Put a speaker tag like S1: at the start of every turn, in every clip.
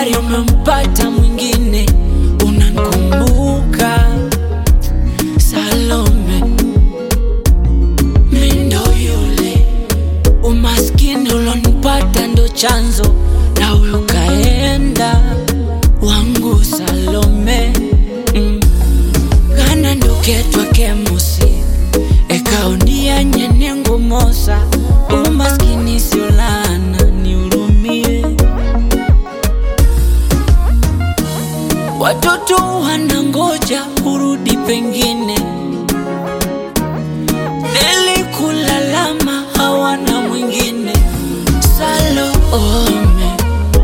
S1: habari umempata mwingine, unankumbuka Salome, mi ndo yule umaskini ulonipata ndo chanzo, na ukaenda wangu Salome mm. kana nduketwa kemusi ekaonia nyenengo mosa umaskini siolana niurumie watoto wanangoja urudi pengine nilikulalama hawana mwingine Salome,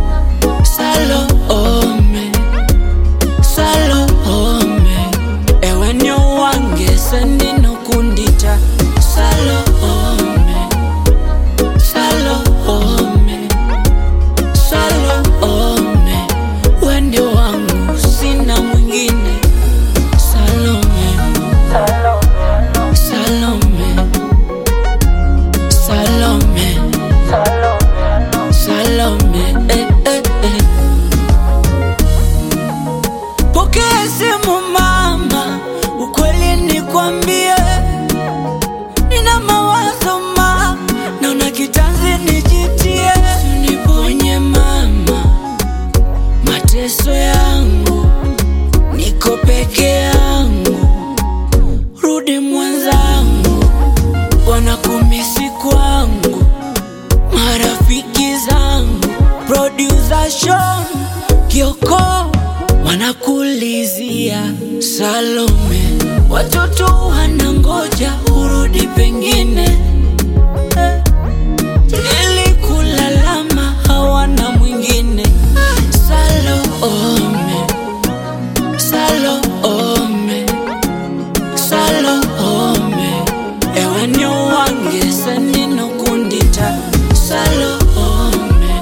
S1: Salome, Salome, ewe nyo wange sendino kundita Salome, Salome, Salome, wende wangu sina mwingine Salome, Salome, Salome, Salome, eh, eh, eh. Pokea simu mama, ukweli nikwambie, nina mawazo ma, naona kitanzi nijitie, uniponye mama, mateso yangu, niko peke yangu, rudi mwenzangu, wanakumisi kwangu, marafiki zangu, producer Sean Kioko wanakulizia Salome, watoto wanangoja urudi pengine Eh, nilikulalama hawana mwingine Salome, Salome, Salome, ewe nyo wange senino kundita Salome,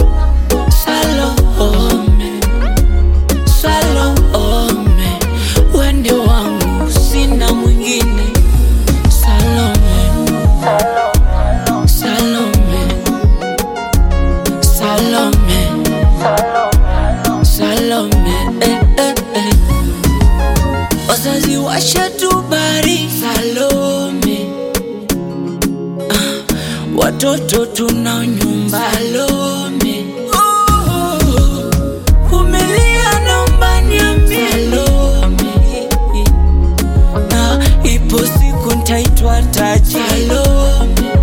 S1: Salome, Salome, wende wangu sina mwingine Salome, Salome, Salome, Salome, eh, eh, eh. Wazazi washatubari Salome, ah, watoto tuna nyumba Salome, oh, vumilia naomba niambie Salome, na ipo siku ntaitwa taji Salome,